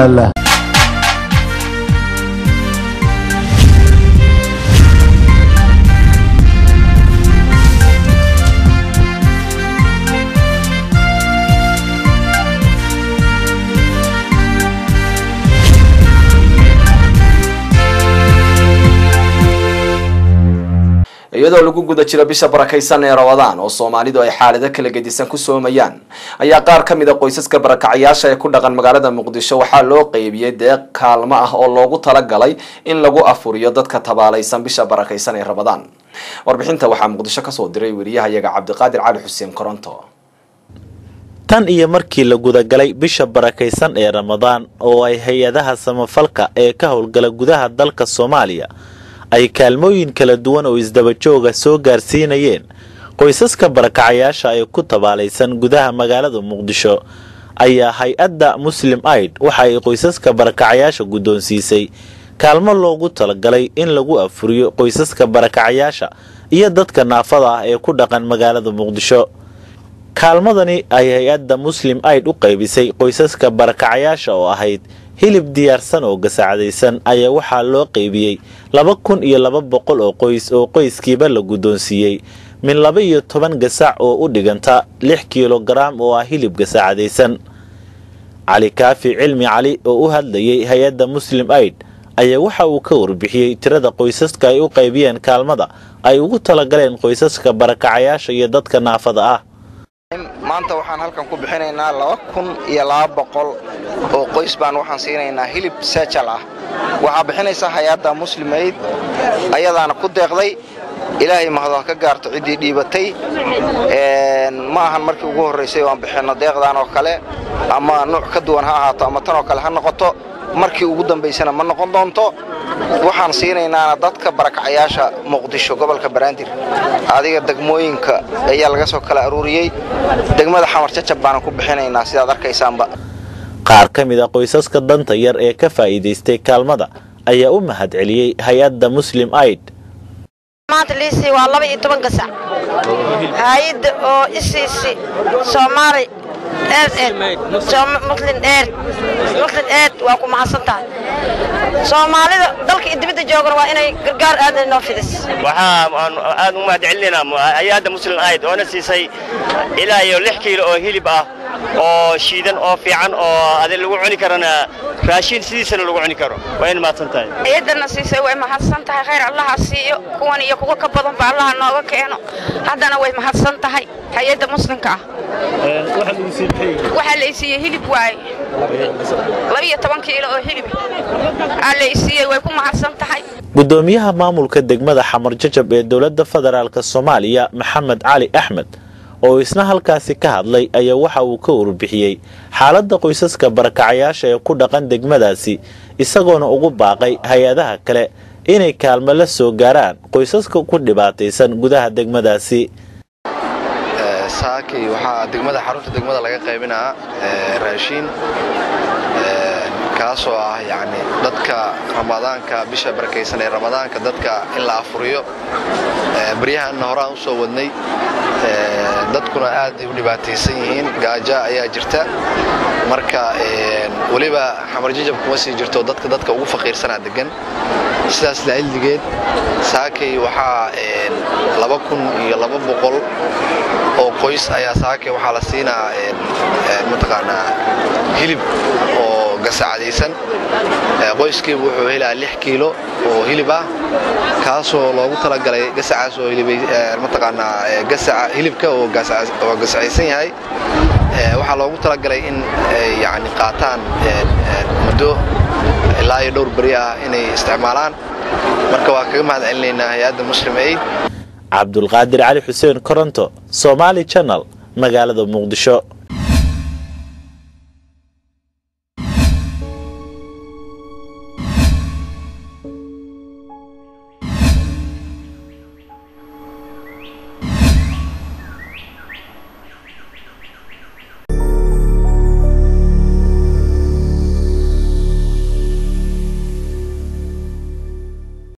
iyadoo lagu guda jiro bisha barakaysan ee rabadaan oo soomaalidu ay xaalado kala gedisan ku soomayaan ayaa qaar ka mid a qoysaska barakacayaasha ee ku dhaqan magaalada muqdisho waxaa loo qeybiyey deeq kaalmo ah oo loogu talagalay in lagu afuriyo dadka tabaalaysan bisha barakaysan ee rabadaan warbixinta waxaa muqdisho kasoo diray weriyahayaga cabdiqaadir cali xuseen koronto tan iyo markii la gudagalay bisha barakaysan ee ramadaan oo ay hay-adaha samafalka ee ka howlgala gudaha dalka soomaaliya ay kaalmooyin kala duwan oo isdabajooga soo gaarsiinayeen qoysaska barakacayaasha ee ku tabaalaysan gudaha magaalada muqdisho ayaa hay-adda muslim aid waxa ay qoysaska barakacayaasha guddoonsiisay kaalmo loogu talagalay in lagu afuriyo qoysaska barakacayaasha iyo dadka naafada ah ee ku dhaqan magaalada muqdisho kaalmadani ay hay-adda muslim aid u qaybisay qoysaska barakacayaasha oo ahayd hilib diyaarsan oo gasaacadaysan ayaa waxaa loo qaybiyey laba kun iyo laba boqol oo qoys oo qoyskiiba la guddoonsiiyey min laba iyo toban gasac oo u dhiganta lix kilogaram oo ah hilib gasaacadaysan cali kaafi cilmi cali oo u hadlayay hay-adda muslim aid ayaa waxa uu ka warbixiyey tirada qoysaska ay u qaybiyeen kaalmada ay ugu talagaleen qoysaska barakacayaasha iyo dadka naafada ah maanta waxaan halkan ku bixinaynaa laba kun iyo laba boqol oo qoys baan waxaan siinaynaa hilib sejal ah waxaa bixinaysaa hay-adda muslim aid ayadaana ku deeqday ilaahay mahado ha ka gaarto ciddii dhiibatay ma ahan markii ugu horraysay oo aan bixinno deeqdan oo kale ama nuuc ka duwan ha ahaato ama tan oo kale ha noqoto markii ugu dambaysana ma noqon doonto waxaan siinaynaana dadka barakacayaasha muqdisho gobolka baraandir adiga degmooyinka ayaa laga soo kala aruuriyey degmada xamar jajab baanan ku bixinaynaa sidaad arkaysaanba qaar ka mid a qoysaska danta yar ee ka faa'iidaystay kaalmada ayaa u mahad celiyey hay-adda muslim aid maanta liisii waa laba iyo toban gasac hay-adda oo isiisi soomaali muslim eed muslim eed waa ku mahadsan tahay soomaalida dalka iyo dibadda joogana waa inay gargaar aadan noo fidis waxaa aan aad u mahad celinaynaa hay-adda muslim aid oona siisay ilaa iyo lix kiilo oo hilib ah oo shiidan oo fiican oo adi lagu cuni karana raashin sidiisana lagu cuni karo waa in mahadsan tahay hay-addana siisay way mahadsan tahay khayr allaha siiyo kuwan iyo kuwa ka badan ba allaha nooga keeno haddana way mahadsan tahay hay-adda muslimka ah waxaa la isiiyey hilib waaye labiyo toban kiilo oo hilib aa la isiiyey way ku mahadsan tahay guddoomiyaha maamulka degmada xamar jajab ee dowladda federaalk soomaaliya maxamed cali axmed oo isna halkaasi ka hadlay ayaa waxa uu ka warbixiyey xaaladda qoysaska barakacayaasha ee ku dhaqan degmadaasi isagoona ugu baaqay hay-adaha kale inay kaalmo la soo gaaraan qoysaska ku dhibaataysan gudaha degmadaasi saaki waxaa degmada xarunta degmada laga qaybinaa raashiin kaasoo ah yani dadka ramadaanka bisha barakaysan ee ramadaanka dadka in la afuriyo baryahanna horaan u soo wadnay dadkuna aad ay u dhibaataysan yihiin gaaja ayaa jirta marka weliba xamarjajab kuma sii jirto dadka dadka ugu faqiirsanaa degan sidaas laildigeed saakay waxaa laba kun iyo laba boqol oo qoys ayaa saakay waxaa la siinaa mataqaanaa hilib oo gasacadaysan qoyskiiba wuxuu helaa lix kiilo oo hilib ah kaasoo loogu talagalay gasacaas oo mataqaanaa gasaca hilibka oo gasacaysan yahay waxaa loogu talagalay in ay yani qaataan muddo ilaa iyo dhowr beri ah inay isticmaalaan marka waa kaga mahad celinaynaa hay-adda muslim aid cabdulqaadir cali xuseen koronto somaali janal magaalada muqdisho